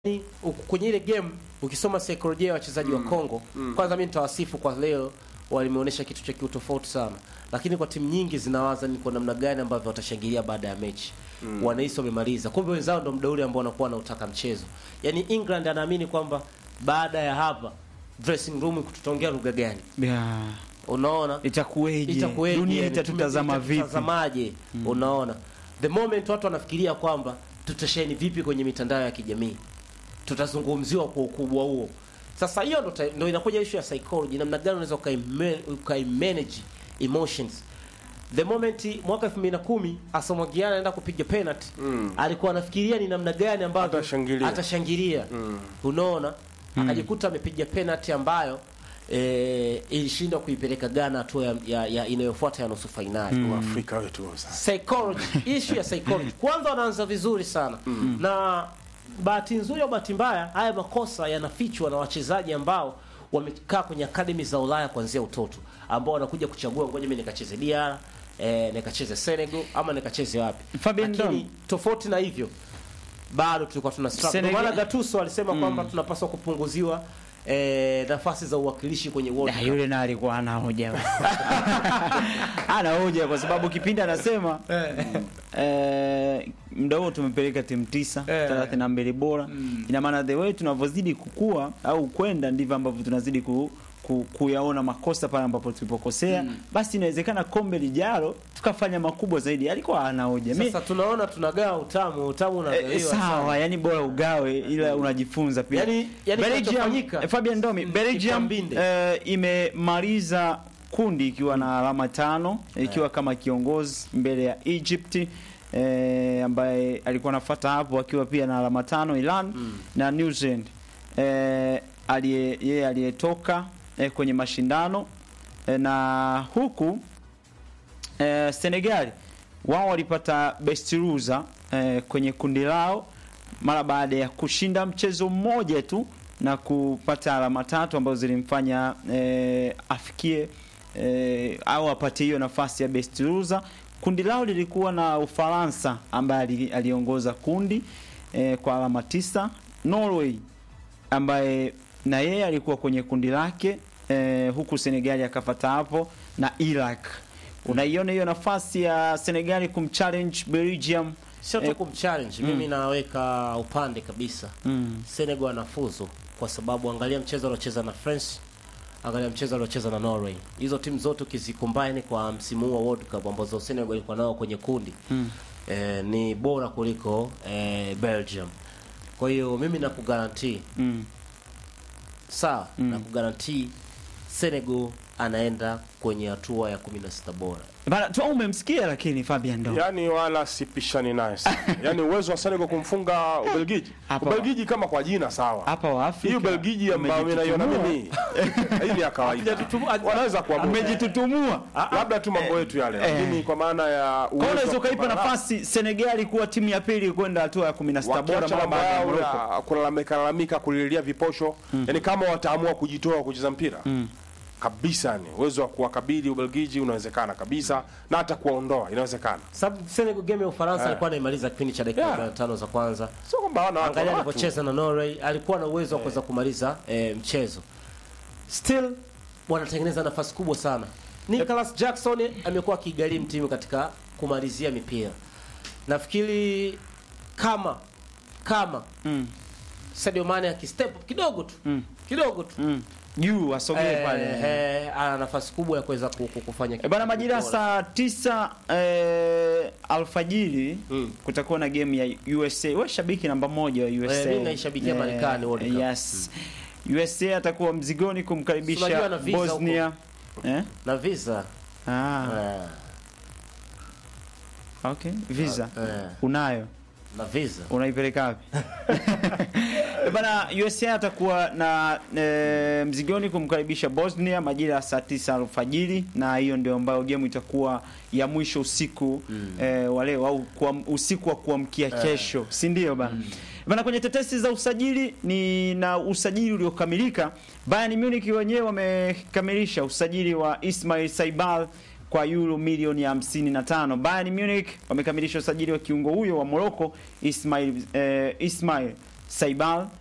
Ni, u- kwenye ile game ukisoma saikolojia ya wachezaji wa Kongo kwanza mimi nitawasifu kwa leo walimeonyesha kitu cha kiutofauti sana lakini kwa timu nyingi zinawaza ni kwa namna gani ambavyo watashangilia baada ya mechi wanahisi wamemaliza kumbe wenzao ndo muda ule ambao wanakuwa wanautaka mchezo yaani England anaamini kwamba baada ya hapa dressing room tutaongea lugha gani Yeah. unaona Itakuweje? itakuweje Dunia yani, itatutazama tume- vipi? itatutazamaje unaona the moment watu wanafikiria kwamba tutasheni vipi kwenye mitandao ya kijamii tutazungumziwa kwa ukubwa huo sasa hiyo ndo, ta- ndo inakuja issue ya psychology namna gani unaweza ukaime- ukaimanage emotions the moment mwaka 2010 Asamoah anaenda kupiga penalty alikuwa anafikiria ni namna gani ambavyo Atashangilia. atashangilia unaona akajikuta amepiga penalty ambayo eh, ilishindwa kuipeleka Ghana hatua ya, ya, ya inayofuata ya nusu fainali Afrika wetu sasa. psychology issue ya psychology kwanza wanaanza vizuri sana na bahati nzuri au bahati mbaya haya makosa yanafichwa na wachezaji ambao wamekaa kwenye akademi za Ulaya kuanzia utoto ambao wanakuja kuchagua ngoja mimi nikacheze DR eh, nikacheze Senegal ama nikacheze wapi Fabian lakini Dom. tofauti na hivyo bado tulikuwa tuna struggle Senegal- Ndio maana Gattuso alisema kwamba tunapaswa kupunguziwa eh, nafasi za uwakilishi kwenye World Na Cup. yule na alikuwa ana hoja ana hoja kwa sababu kipindi anasema eh, muda huo tumepeleka timu tisa Eh. thelathini na mbili bora ina maana the way tunavyozidi kukua au kwenda ndivyo ambavyo tunazidi ku, ku, kuyaona makosa pale ambapo tulipokosea basi inawezekana kombe lijalo tukafanya makubwa zaidi alikuwa ana hoja Mi- Sasa tunaona tunagawa utamu, utamu Eh, unagaiwa eh, sawa yani bora ugawe ila unajifunza pia Yani- yani Belgium, kinachofanyika- eh, Fabian Domi Mm, Belgium Kipambinde. eh, imemaliza kundi ikiwa na alama tano ikiwa kama kiongozi mbele ya Egypt eh, ambaye alikuwa anafuata hapo akiwa pia na alama tano Iran na New Zealand eh, aliye yeye aliyetoka eh, kwenye mashindano eh, na huku eh, Senegal wao walipata best loser eh, kwenye kundi lao mara baada ya kushinda mchezo mmoja tu na kupata alama tatu ambazo zilimfanya eh, afikie eh, au apate hiyo nafasi ya best loser. Kundi lao lilikuwa na Ufaransa ambaye ali- aliongoza kundi eh, kwa alama tisa, Norway ambaye na yeye alikuwa kwenye kundi lake eh, huku Senegali akafata hapo na Iraq. Unaiona hiyo nafasi ya Senegali kumchallenge Belgium sio tu eh, kumchallenge mimi naweka upande kabisa mm, Senegal anafuzu kwa sababu angalia mchezo aliocheza na France angalia mchezo aliocheza na Norway hizo timu zote ukizicombine kwa msimu huu wa World Cup ambazo Senegal ilikuwa nao kwenye kundi mm. eh, ni bora kuliko eh, Belgium kwa hiyo mimi nakugarantii Mm. sawa Mm. nakugarantii Senegal anaenda kwenye hatua ya 16 bora Bana tu umemsikia lakini Fabian Ndo. Yaani wala sipishani naye sana. Yaani uwezo wa Senegal kumfunga Ubelgiji. Hapa- Ubelgiji kama kwa jina sawa. Hapa wa Afrika. Hii Ubelgiji ambayo mimi naiona amejitutumua. mimi. Hii ni ya kawaida. Wanaweza kuamua. Amejitutumua. Labda tu mambo yetu yale. eh. Lakini kwa maana ya Kwa hiyo unaweza wa ukaipa kupambana nafasi Senegali kuwa timu ya pili kwenda hatua ya 16 bora wakiacha mara mambo baada ya yao Morocco. ya kulalamika lalamika kulilia viposho yani kama wataamua kujitoa kucheza mpira kabisa ni uwezo wa kuwakabili Ubelgiji unawezekana kabisa na hata kuwaondoa inawezekana sababu Senegal game ya Ufaransa Eh. alikuwa anaimaliza kipindi cha dakika Yeah. 45 za kwanza sio kwamba wana watu angalia wana watu. alivyocheza na Norway alikuwa na uwezo wa kuweza kumaliza eh, mchezo still wanatengeneza nafasi kubwa sana Nicholas Jackson amekuwa akigharimu timu katika kumalizia mipira nafikiri kama kama Mm. Sadio Mane akistep up kidogo tu Mm. kidogo tu Mm. Juu asogee eh, pale. eh, ana nafasi kubwa ya kuweza ku- ku- kufanya E bana, kitu majira ya bora. saa tisa eh, alfajiri Mm. kutakuwa na game ya USA. Wewe shabiki namba moja wa USA. mimi naishabikia Marekani World Cup. Yes. USA atakuwa mzigoni Unajua kumkaribisha ana visa Bosnia. Eh? na visa Ah, eh, okay. Visa. eh, Unayo. na visa unaipeleka wapi? Eh, Bana, USA atakuwa na e, mzigoni kumkaribisha Bosnia majira ya saa tisa alfajiri, na hiyo ndio ambayo game itakuwa ya mwisho usiku mm. e, wale au kwa usiku wa kuamkia kesho, si ndio bana? Bana, kwenye tetesi za usajili ni na usajili uliokamilika, Bayern Munich wenyewe wamekamilisha usajili wa Ismail Saibal kwa euro milioni ya 55. Bayern Munich wamekamilisha usajili wa kiungo huyo wa Morocco Ismail eh, Ismail Saibal